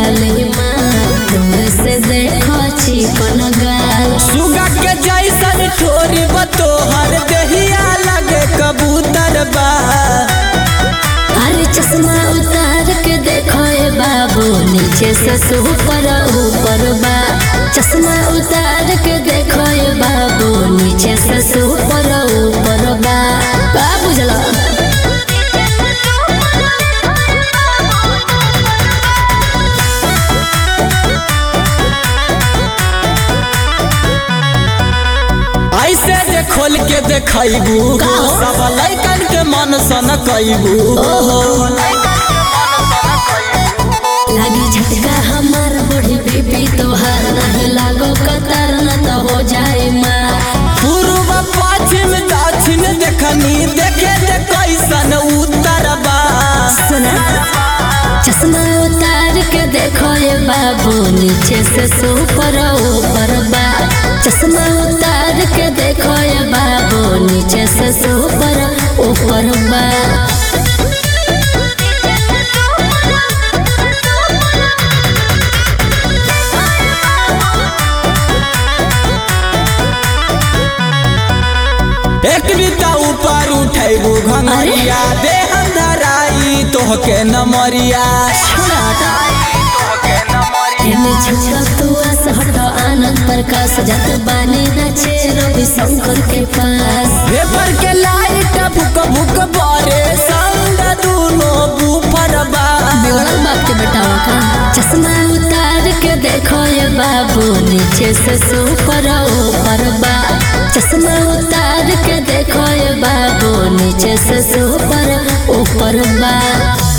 जाली माँ दूर से देखो चिकन गाल सुगा के जैसन ठोरी बतोहर देहिया लगे कबूतर बा अरे चश्मा उतार के देखो ए बाबू नीचे से ऊपर ऊपर बा चश्मा उतार के देखो ए बाबू नीचे से ऊपर ऊपर बा बा बुझला ऐसे जे खोल के देखैबू सब लैकन के मन सन कैबू लागी झटका हमार बड़ी बीबी तोहार नहीं लागो कतार न तो हो जाए माँ पूर्व पश्चिम दक्षिण देखनी देखे दे कैसन उत्तर बा सुना चश्मा उतार के देखो ये बाबू नीचे से ऊपर ऊपर बा चश्मा उतार के देखो ये बाबू नीचे से ऊपर ऊपर बा एक बीता ऊपर उठैबू घंगरिया देह धराई तोहके नमरिया एमे छोड़ा तू आस हटो आनंद प्रकाश जत बानी नचे रवि शंकर के पास पेपर के लाइट भुक भुक बारे संग दूनो बूफर बा बिगड़ल बाप के बेटावा का चश्मा उतार के देखो ये बाबू नीचे से ऊपर ऊपर बा चश्मा उतार के देखो ये बाबू नीचे से ऊपर ऊपर बा